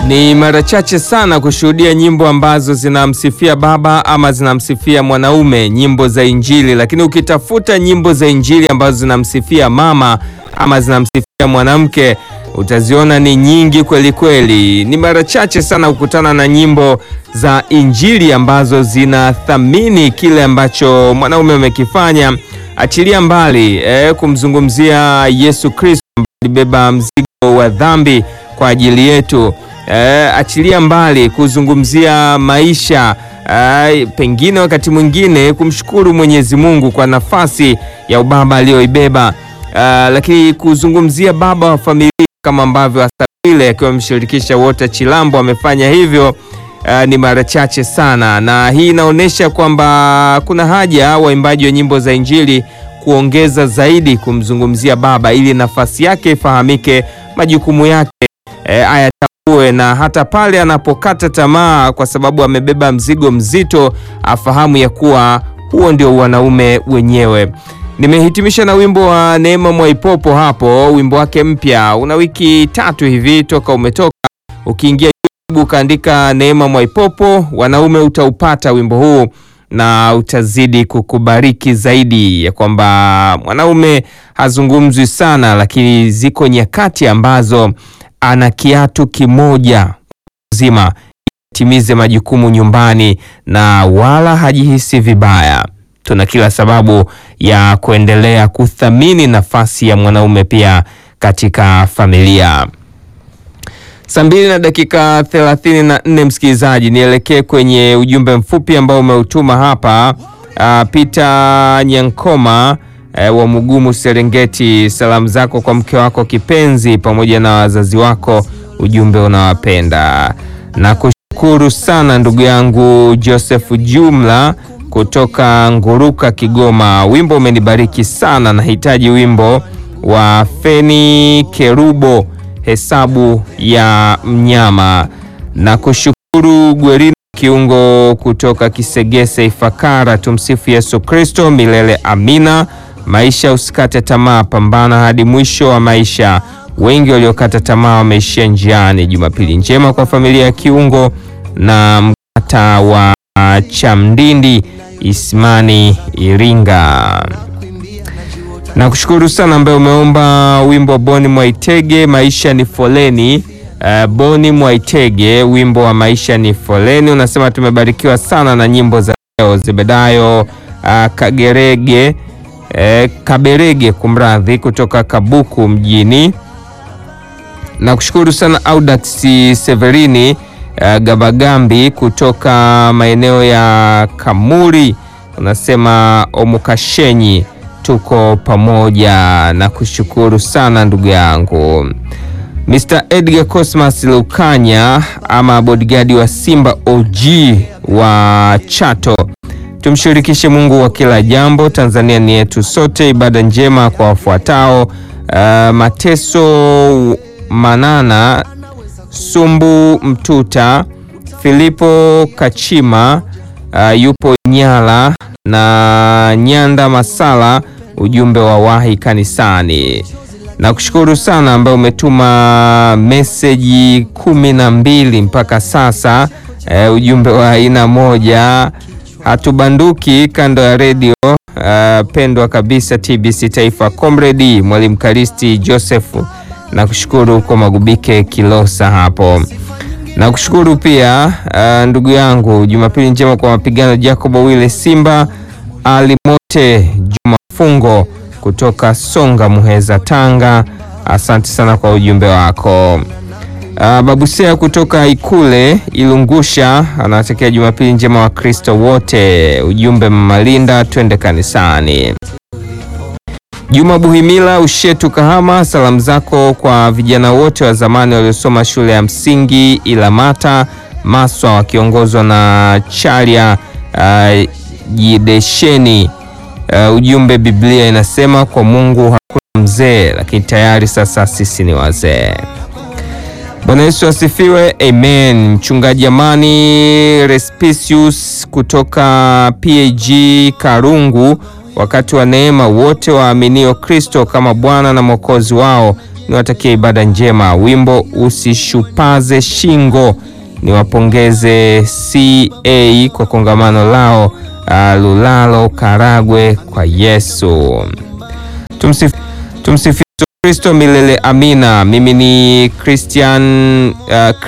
Ni mara chache sana kushuhudia nyimbo ambazo zinamsifia baba ama zinamsifia mwanaume, nyimbo za Injili. Lakini ukitafuta nyimbo za Injili ambazo zinamsifia mama ama zinamsifia mwanamke, utaziona ni nyingi kweli kweli. Ni mara chache sana kukutana na nyimbo za Injili ambazo zinathamini kile ambacho mwanaume amekifanya, achilia mbali eh, kumzungumzia Yesu Kristo ambaye alibeba mzigo wa dhambi kwa ajili yetu. Eh, achilia mbali kuzungumzia maisha eh, pengine wakati mwingine kumshukuru Mwenyezi Mungu kwa nafasi ya ubaba aliyoibeba, eh, lakini kuzungumzia baba wa familia kama ambavyo Asabile akiwa ameshirikisha Walter Chilambo amefanya hivyo eh, ni mara chache sana, na hii inaonyesha kwamba kuna haja waimbaji wa nyimbo za Injili kuongeza zaidi kumzungumzia baba ili nafasi yake ifahamike, majukumu yake eh, ayatambue na hata pale anapokata tamaa kwa sababu amebeba mzigo mzito, afahamu ya kuwa huo ndio wanaume wenyewe. Nimehitimisha na wimbo wa Neema Mwaipopo hapo, wimbo wake mpya una wiki tatu hivi toka umetoka. Ukiingia YouTube ukaandika Neema Mwaipopo wanaume, utaupata wimbo huu na utazidi kukubariki zaidi, ya kwamba mwanaume hazungumzwi sana, lakini ziko nyakati ambazo ana kiatu kimoja zima timize majukumu nyumbani na wala hajihisi vibaya. Tuna kila sababu ya kuendelea kuthamini nafasi ya mwanaume pia katika familia. Saa mbili na dakika thelathini na nne msikilizaji, nielekee kwenye ujumbe mfupi ambao umeutuma hapa. Uh, Peter Nyankoma uh, wa Mugumu Serengeti, salamu zako kwa mke wako kipenzi pamoja na wazazi wako, ujumbe unawapenda na kushukuru sana ndugu yangu Joseph Jumla kutoka Nguruka Kigoma, wimbo umenibariki sana, nahitaji wimbo wa Feni Kerubo hesabu ya mnyama. Na kushukuru Gwerino Kiungo kutoka Kisegese Ifakara, tumsifu Yesu Kristo milele amina. Maisha usikate tamaa, pambana hadi mwisho wa maisha. Wengi waliokata tamaa wameishia njiani. Jumapili njema kwa familia ya Kiungo na mkata wa Chamdindi Ismani Iringa. Na kushukuru sana ambaye umeomba wimbo wa Boni Mwaitege maisha ni foleni. Uh, Boni Mwaitege wimbo wa maisha ni foleni, unasema tumebarikiwa sana na nyimbo za leo. Zebedayo uh, Kagerege uh, Kaberege kumradhi, kutoka Kabuku mjini. Na kushukuru sana Audax Severini uh, Gabagambi kutoka maeneo ya Kamuri, unasema Omukashenyi tuko pamoja na kushukuru sana ndugu yangu Mr. Edgar Cosmas Lukanya ama bodyguard wa Simba OG wa Chato. Tumshirikishe Mungu wa kila jambo. Tanzania ni yetu sote. Ibada njema kwa wafuatao: uh, Mateso Manana, Sumbu Mtuta, Filipo Kachima, uh, yupo Nyala na Nyanda Masala, ujumbe wa wahi kanisani. Na kushukuru sana ambaye umetuma meseji kumi na mbili mpaka sasa, e, ujumbe wa aina moja. Hatubanduki kando ya redio uh, pendwa kabisa TBC Taifa, Comrade Mwalimu Kalisti Joseph, na kushukuru kwa Magubike Kilosa hapo na kushukuru pia uh, ndugu yangu Jumapili njema kwa mapigano Jacob Wile Simba Alimote Juma Fungo kutoka Songa Muheza Tanga, asante sana kwa ujumbe wako. Uh, Babusea kutoka Ikule Ilungusha anawatakia Jumapili njema wa Kristo wote, ujumbe Mamalinda, twende kanisani. Juma Buhimila Ushetu Kahama, salamu zako kwa vijana wote wa zamani waliosoma shule ya msingi Ilamata Maswa wakiongozwa na Charia uh, Jidesheni. Uh, ujumbe Biblia inasema kwa Mungu hakuna mzee, lakini tayari sasa sisi ni wazee. Bwana Yesu asifiwe, amen. Mchungaji Amani Respicius kutoka PAG Karungu wakati wa neema wote waaminio Kristo kama Bwana na Mwokozi wao niwatakie ibada njema. Wimbo usishupaze shingo, niwapongeze CA kwa kongamano lao uh, Lulalo Karagwe kwa Yesu. Tumsifu tumsifu Kristo milele amina. Mimi ni Christian uh,